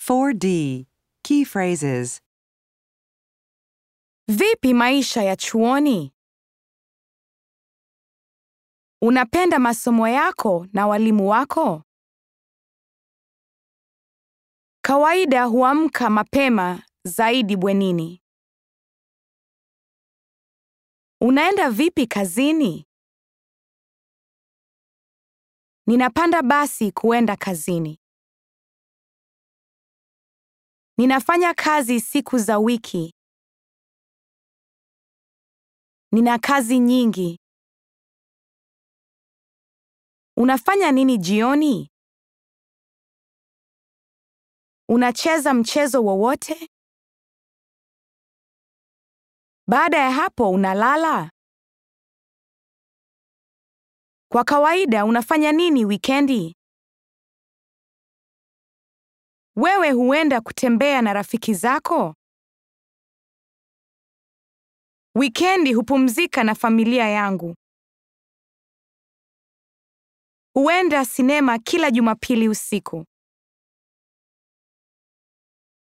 4D. Key phrases. Vipi maisha ya chuoni? Unapenda masomo yako na walimu wako? Kawaida huamka mapema zaidi bwenini. Unaenda vipi kazini? Ninapanda basi kuenda kazini. Ninafanya kazi siku za wiki. Nina kazi nyingi. Unafanya nini jioni? Unacheza mchezo wowote? Baada ya hapo unalala? Kwa kawaida unafanya nini wikendi? Wewe huenda kutembea na rafiki zako? Wikendi hupumzika na familia yangu. Huenda sinema kila Jumapili usiku.